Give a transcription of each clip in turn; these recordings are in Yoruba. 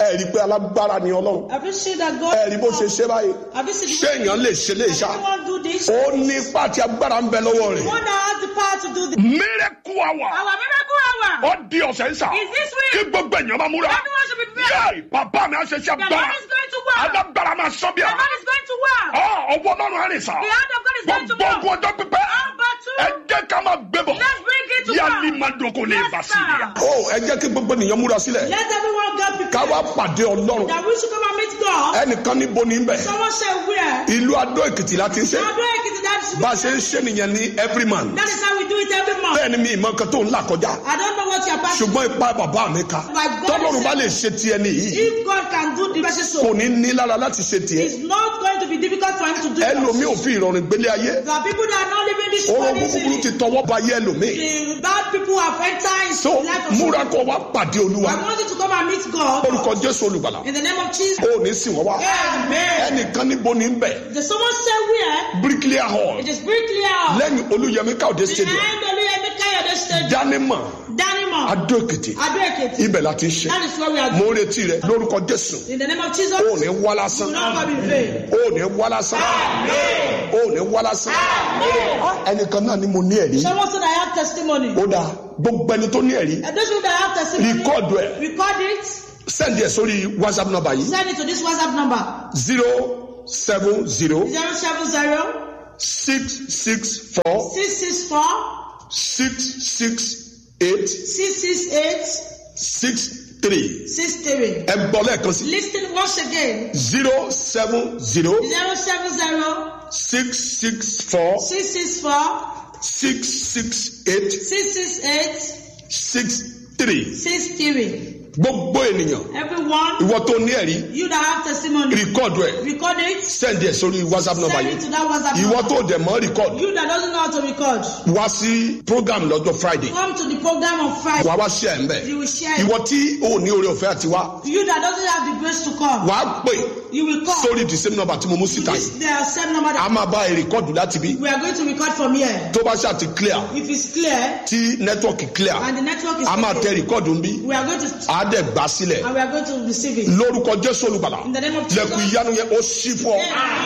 ẹ rí i pé alágbára ni ọlọ́run Have you seen that God? ẹ rí bó ṣe ṣe báyìí Have you seen the ṣé èèyàn lè ṣe lè ṣá Anyone do this? ó ní ipá àti agbára ń bẹ lọ́wọ́ rẹ̀. One that has the power to do this. miracle hour Our miracle hour ó di ọ̀sẹ̀ ń sà is this kí week. gbogbo èèyàn máa múra Everyone should be prepared. yéé bàbá mi á ṣe ṣe The Lord agbára is going to work. alágbára máa sọ bí The i Lord is going to work. ọwọ́ ọlọ́run á rìn sà The hand of God is going to gbogbo work. ogun ọjọ́ pípẹ́ All battle. ẹ jẹ́ ká máa gbé bọ̀ Let's bring it to yálì work. máa dókò lè Yes, bá sí sir. i. ó ẹ jẹ́ kí gbogbo ènìyàn múra sílẹ̀ Let everyone get ká wá prepared. pàdé ọlọ́run That we should come and meet God. ẹnìkan níbo ní bẹ̀ Someone said where? ìlú adó èkìtì láti ń ṣe How do I get to that? bá a ṣe ń ṣe nìyẹn ní every man That is how we do it every month. bẹ́ẹ̀ ni mi ìmọ̀ kan tó ń là kọjá I don't know what you're passing. ṣùgbọ́n ipá bàbá mi ka My God tọ́lọ́run is- bá lè ṣe tiẹ̀ nìyí If God can do the person kò so, ní ní lára láti ṣe tiẹ̀ it's not going to be difficult for him to do ẹlòmíì ò it. fi ìrọ̀rùn gbélé ayé There are people that are not living this orogún world búburú ti easily. tọwọ́ ba ayé ẹlòmíì The bad people have entered into so the life of múra some. kó wá pàdé olúwa I want you to come and meet God orúkọ jésù olùgbàlà in the name of Jesus. ó ní sìn wọ́n wá Amen. ẹnìkan níbo ní bẹ̀ There's someone say where? bricklayer hall It is very clear. lẹ́yìn olúyẹmí káòdé stadium Behind Oluyemi Kayode Stadium. dánimọ̀ Danimo. adó èkìtì Ado Ekiti. ibẹ̀ la ti ń ṣe That is where we are mo doing. ń retí rẹ lórúkọ jésù In the name of Jesus. ó ní wá Do lásán not come in vain. ó ní wá lásán ó ní wá lásán ẹnìkan náà ni mo ní ẹ̀rí Someone said I have testimony. ó dáa gbogbo ẹni tó ní ẹ̀rí And those people that have testimony, rìkọ́ọ̀dù ẹ̀ record it. sẹ́ndì ẹ̀ sórí whatsapp number yìí Send it to this WhatsApp number. zero seven zero 070 six six four 664 six six eight 668 six three 63. ẹ gbọ́ lẹ́ẹ̀kan sí Listen once again. zero seven zero 070 six six four 664 six six eight 668 six three 63. gbogbo ènìyàn Everyone, ìwọ tó ní ẹ̀rí you that have testimony, rìkọ́ọ̀dù ẹ̀ record it. sẹ́ndì ẹ̀ sórí whatsapp number Send yìí it to that WhatsApp ìwọ number. tó dẹ̀ mọ́ rìkọ́ọ̀dù You that doesn't know how to record, wá sí program lọ́jọ́ friday come to the program on Friday. wàá wá ṣe ẹ̀ ń bẹ̀ You will share it. ìwọ tí o ò ní oore ọ̀fẹ́ àti wá You that doesn't have the grace to come, wàá pè you will come. sórí the same number tí mo mú síta This yìí the same number a that máa bá ẹ rìkọ́ọ̀dù láti bí we are going to record from here. tó bá ṣáà ti clear If it's clear tí nẹ́tíwọ̀kì clear and the network is a máa tẹ okay, rìkọ́ọ̀dù ń bí we are going to a dẹ̀ gbà sílẹ̀ and we are going to receive it. lórúkọ jésù olùgbàlà In the name of Jesus. lẹ́kùn ìyanu yẹn ó ṣí fún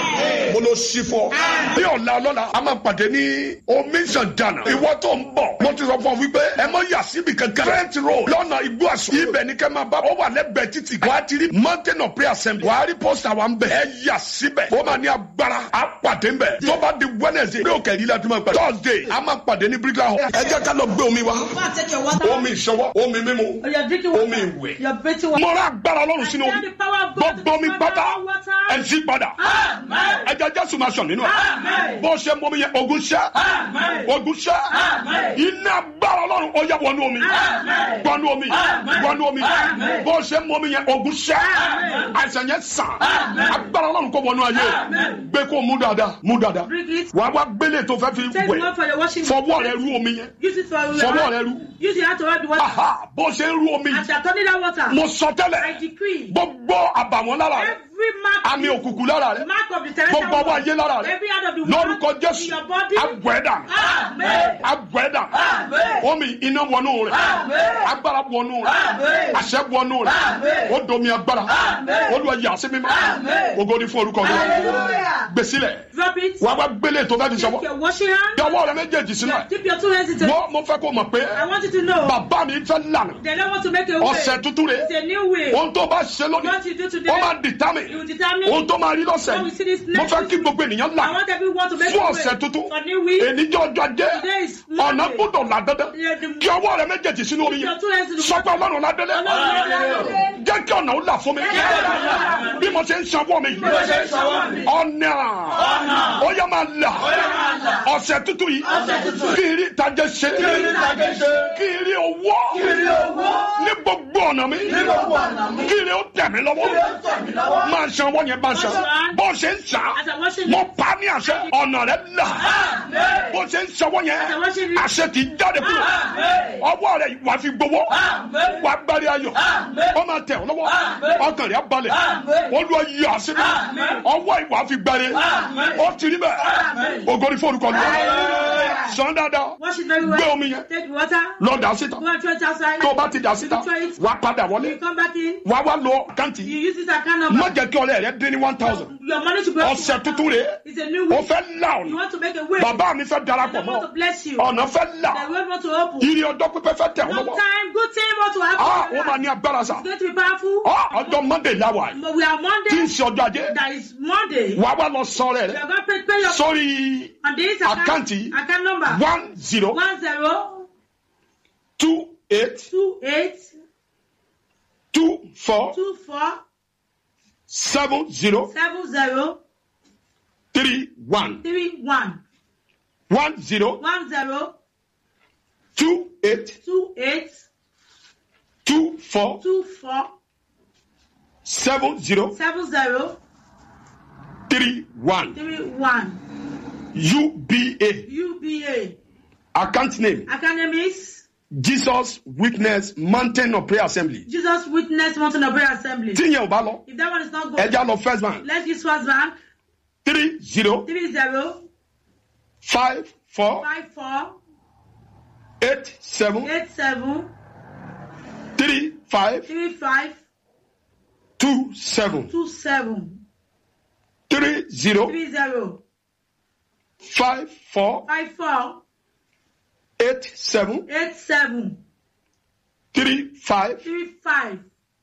ọ mo ló ṣí fún ọ. bí ọ̀la ọlọ́la a máa pàdé ní omi ìṣàndànà ìwọ tó ń bọ̀ mo ti sọ fún ọ wípé ẹ mọ yà síbi kankan trent road lọ́nà igbó àṣọ ibẹ̀ ní kẹ́ máa bá ó wà lẹ́gbẹ̀ẹ́ títì wà á ti rí mountain of prayer assembly wà á rí poster wa ń bẹ̀ ẹ yà síbẹ̀ ó máa ní agbára a pàdé ń bẹ̀ tó bá di wednesday bí òkè yìí la ti máa pàdé thursday a máa pàdé ní bricklayer hall ẹ jẹ́ ká lọ gbé omi wa Go and take your water. omi ìṣọwọ́ omi mímu Or you're drinking omi water. ìwẹ̀ You're breathing water. mo rà agbára ọlọ́run sínú I omi the power of God to gbogbo mi destroy pátá all water. ẹ jí padà Amen. ẹja jésù máa sàn nínú ẹ Amen. bó ṣe mú omi yẹn ogun ṣẹ Amen. ogun ṣẹ Amen. iná agbára ọlọ́run ó yẹ wọnú omi Amen. wọnú omi Amen. wọnú omi Amen. bó ṣe mú omi yẹn ogun ṣẹ Amen. àìsàn yẹn sàn Amen. agbára ọlọ́run kó wọnú ayé Amen. gbé kó mú dáadáa mú dáadáa Drink it. wàá wá gbélé tó fẹ́ fi Take wẹ̀ one for your washing. fọwọ́ rẹ rú omi yẹn Use it for your fọwọ́ rẹ rú Use your hand to rub the water. aha bó ṣe ń rú omi As you are turning that water, mo sọ I tẹ́lẹ̀ decree gbogbo àbàwọ́n lára rẹ every mark, àmì òkùnkùn lára rẹ mark of the terrestrial gbogbo ọwọ́ ayé lára rẹ every hand of the lórúkọ world jésù in your body. agbẹ́dà Amen. agbẹ́dà Amen. omi iná wọnú rẹ Amen. agbára wọnú rẹ Amen. àṣẹ wọnú rẹ Amen. ó domi agbára Amen. olúwa yà sí mímọ́ Amen. ògo ni fún orúkọ rẹ Hallelujah. gbèsílẹ̀ Drop it. wàá wá gbélé tó fẹ́ fi Take sọ́wọ́ your washing hand. bí ọwọ́ rẹ méjèèjì sínú ẹ̀ Dip your two hands into wọ́n mo fẹ́ kó mọ̀ pé I want you to know bàbá mi fẹ́ lànà they don't want to make a way. ọ̀sẹ̀ tuntun rẹ It's a new way. ohun tó bá ṣe lónìí What you do today, ó máa dìtámì you determine. ohun tó máa rí lọ́sẹ̀ What we see this yìí mo next fẹ́ kí gbogbo ènìyàn I là want everyone to make fún a ọ̀sẹ̀ way. tuntun For new week. ènìjọ́ ọjọ́ ajé Today is ọ̀nà Monday. gbọ́dọ̀ là dandan Yeah, the- kí ọwọ́ rẹ méjèèjì sínú omi Your yẹn two hands to the sọpẹ́ ọlọ́run ládélé Ọlọ́run ládélé. jẹ́ kí ọ̀nà ó là fún mi bí mo ṣe ń sanwó mi ọ̀nà ó yẹ máa là ọ̀sẹ̀ tuntun yìí kí n rí ìtajẹ́ ṣe kí n rí owó ní gbogbo ọ̀nà mi kí n rí ó tẹ̀ mí lọ́wọ́ máa san owó yẹn máa san bó ṣe ń sà As I wash it, mo pa ní àṣẹ ọ̀nà rẹ là bó ṣe ń sanwó yẹn àṣẹ kì í jáde kúrò ọwọ́ rẹ wà fi gbowó wà gbárí ayọ̀ ó máa tẹ̀ ọ́ lọ́wọ́. lọ́wọ́ ọkàn rẹ̀ balẹ̀ olúwa yí àṣírí ọwọ́ ìwà fi gbẹrẹ ó ti rí bẹ́ẹ̀ ògòrí fórúkọ lù sàn dáadáa Wash it very gbé well. omi yẹn Take the water. lọ dà síta Go and throw it outside. tó o bá ti dà síta Throw it. wà á padà You wọlé come back in. wà á wá lọ kántì You use this account number. má jẹ́ kí ọlẹ́ rẹ dín ní one thousand Your money should be ọ̀sẹ̀ tuntun rè é It's a new o week. fẹ́ là You ọ̀nà want to make a way. bàbá mi fẹ́ The darapọ̀ Lord want to mọ́ bless you. ọ̀nà fẹ́ là The Lord want to open. ìrì ọjọ́ pípẹ́ fẹ́ tẹ̀ ọ́ Long lọ́wọ́ time, good thing want to ah happen. wọ́n máa ní agbára sa It's going to be powerful. ah ọjọ́ monday láwà yìí But we are tí ń Monday. ṣe ọjọ́ ajé That is Monday. wà á wá lọ sọ rẹ̀ You rẹ̀ are going to pay, pay your sórí on this account. Account. Account number. one zero One zero two eight two eight two four two four seven zero seven zero three one three one one zero one zero two eight two eight two four two four seven zero seven zero three one three one UBA UBA. account name Account name is Jesus Witness Mountain of Prayer Assembly Jesus Witness Mountain of Prayer Assembly. tí yẹn ò bá lọ If that one is not good, ẹja lọ first bank let's use first bank three zero three zero five four five four eight seven eight seven three five three five two seven two seven three zero three zero five four five four eight seven eight seven three five three five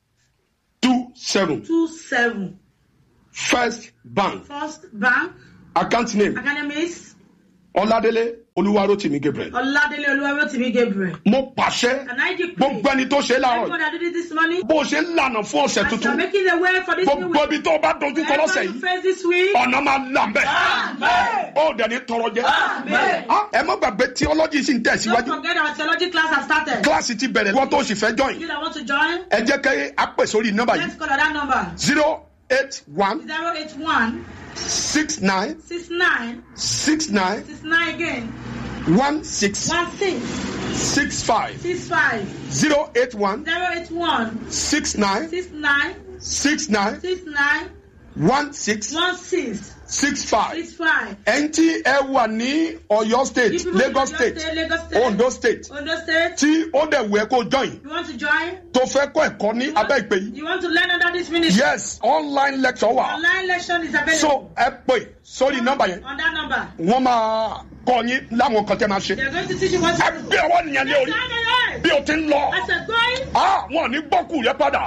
two seven two seven. first bank First bank. account name Account name is Ọládélé Olúwarótìmí Gabriel Oladele Oluwarotimi Gabriel. mo pàṣẹ And I decree. gbogbo ẹni tó ṣe láàárọ̀ Everyone yìí that did it this morning. bó o ṣe ń lànà fún ọ̀sẹ̀ As you are tuntun making the way for this new gbogbo week. ibi tó o bá dojú kọ lọ́sẹ̀ Everyone you yìí face this week. ọ̀nà máa là ń bẹ̀. ó dẹ̀ ní tọrọ jẹ́. Ah, ẹ má gbàgbé theology sì ń Don't tẹ̀síwájú forget our theology class has started. kíláàsì ti bẹ̀rẹ̀ wọ́n tó sì fẹ́ join. You that want to join, ẹ jẹ́ kí a pè sórí nọ́mbà let's yìí call that number. zero eight one 081 six nine 69 six nine 69 again. one six 16 six five 65 zero eight one 081 six nine 69 six nine 69 one six 16 six five. 65. ẹni tí ẹ wà ní Ọ̀yọ́ state If you want to Lagos join state Lagos State, Ondo state Ondo State, tí ó dẹ̀ wù ẹ́ kó join you want to join? tó fẹ́ kọ́ ẹ̀kọ́ ní abẹ́ ìpè yìí. You want to learn under this ministry? yes online lecture wà. Online lesson is available so ẹ pè sórí nọ́mbà yẹn on that number. wọ́n máa kọ́ yín láwọn kan tẹ́ máa ṣe. They're going to teach you what to ẹ do. gbé ọwọ́ nìyẹn lé orí bí o ti ń lọ. As a going, Ah, wọn ò ní gbọ́kù rẹ padà.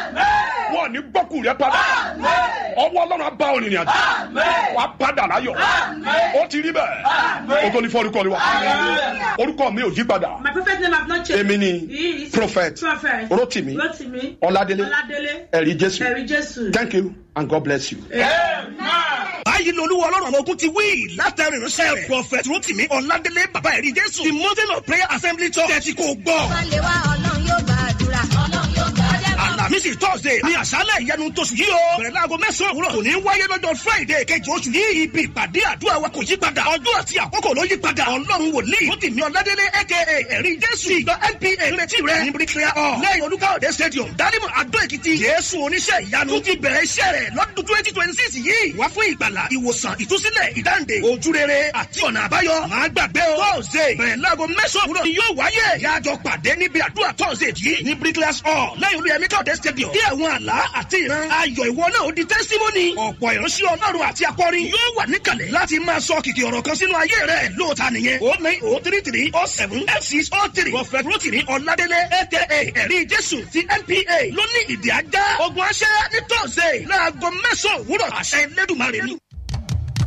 wọn ò ní gbọ́kù rẹ padà. ọwọ́ ọlọ́run á bá òrìrìn àjò. wà á padà láyọ̀. ó ti rí bẹ́ẹ̀. o tó ní fọ́ọ̀rùkọ ni wa. orúkọ mi ò yí padà. my prophet name have not changed. èmi ni He is prophet Prophet Rotimi Rotimi Ọládélé Oladele ẹ̀rí jésù. Ẹ̀rí Jésù. thank you and god bless you. báyìí lolúwa ọlọ́run ọmọ ogun ti wí látẹ̀rìn ránṣẹ́ rẹ̀ prophet rotimi ọ̀làdélé bàbá ẹ̀rí jésù the mountain of prayer assembly church tẹ̀sí kò gbọ́. Wálé wá ọlọ́run yóò gbàdúrà. Ọlọ́run yóò gbàdúrà. àlàmísì thursday ní àṣálẹ̀ ìyanu tóṣù yìí o bẹ̀rẹ̀ láago mẹ́sàn-án òwúrọ̀ kò ní wáyé lọ́jọ́ friday kejì oṣù yìí ibi ìpàdé àdúrà wa kò yí padà ọjọ́ àti àkókò ló yí padà ọlọ́run wòlíì rotimi ọ̀làdélé aka ẹ̀rí jésù ìgbà npa retí rẹ̀ ní bricklayer hall lẹ́yìn olúkáòdé stadium dálímọ̀ adó èkìtì jésù oníṣẹ́ ìyanu tún ti bẹ̀rẹ̀ iṣẹ́ rẹ̀ lọ́dún twenty twenty six yìí wá fún ìgbàlà ìwòsàn ìtúsílẹ̀ ìdáǹdè ojúrere àti ọ̀nà àbáyọ máa gbàgbé o thursday bẹ̀rẹ̀ láago mẹ́sàn-án òwúrọ̀ ni yóò wáyé yájọ pàdé níbi àdúrà thursday yìí ní bricklayer hall lẹ́yìn olúyẹmí káòdé stadium kí àwọn àlá àti ìran ayọ̀ ìwọ náà ó di testimony ọ̀pọ̀ ìránṣẹ́ ọlọ́run àti akọrin yóò wà níkàlẹ̀ láti máa sọ kìkì ọ̀rọ̀ kan sínú ayé rẹ̀ lóòótá nìyẹn o nine o three three o seven f six o three prophet rotimi ọ̀làdélé aka ẹ̀rí jésù ti npa ló ní ìdí ajá ogun aṣẹ́ ní thursday láago mẹ́sàn-án òwúrọ̀ àṣẹ lẹ́dùnmarè ni.